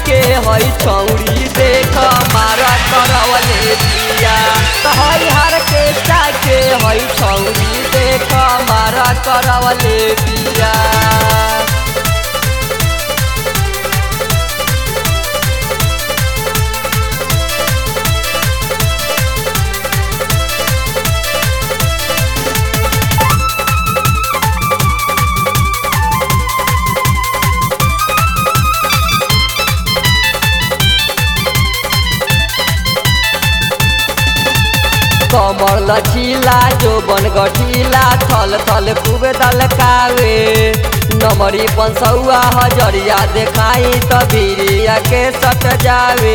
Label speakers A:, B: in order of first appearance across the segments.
A: के हई छौरी देख मारा करवले बिया त हई हर के के हई छौरी देख मारा करवले बिया कमर लचीला जो बन गठीला थल थल खूब दलकावे नमरी पंसौआ हजरिया देखाई त बीरिया के सट जावे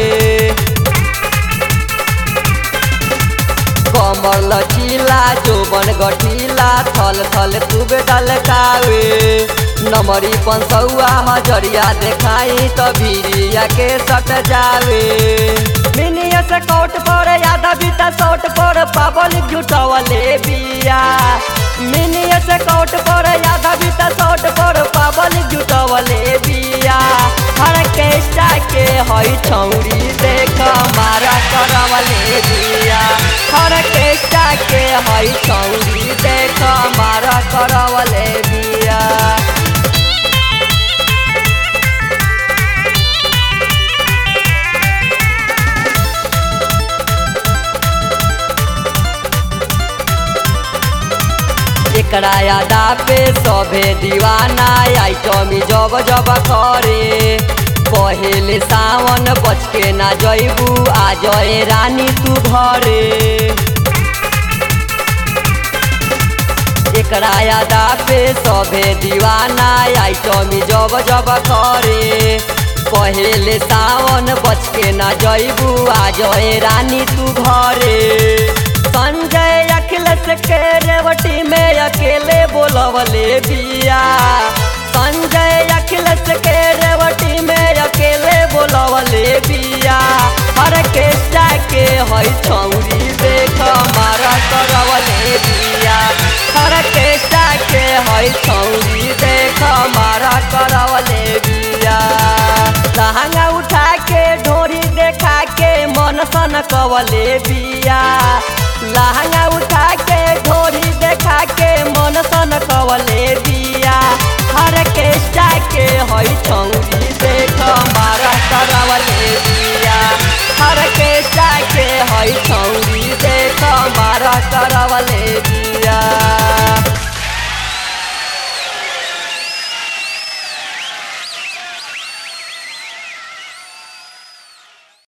A: कमर लचीला जो बन गठीला थल थल खूब दलकावे नमरी पंसौआ हजरिया देखाई त बीरिया के सट जावे मिनिया से कोट पर यादा बीता सोट पर पाबल जुटवले बिया मिनिया से कोट पर यादा बीता सोट पर पाबल जुटवले बिया हर केष्टा के हई छौरी देख मारा करवले बिया हर केष्टा के हई छौरी देख मारा करवले बिया एकरा यादा पे सभे दीवाना आइटमी जब जब करे पहले सावन बच के ना जैबू आ जय रानी तू घरे एकरा यादा पे सभे दीवाना आइटमी जब जब करे पहले सावन बच के ना जैबू आ जय रानी तू घरे संजय अखिलेश के रेवटी में अकेले बोलवले बिया संजय अखिलेश के रेवटी में अकेले बोलवले बिया हर के के हई छौरी देख मारा करवले बिया हर के के हई छौरी देख मारा करवले बिया लहंगा उठा के ढोरी देखा के मन सन कवले बिया लहंगा उठा के ढोरी देखा के मन सन कवले बिया हर के के हई छौरी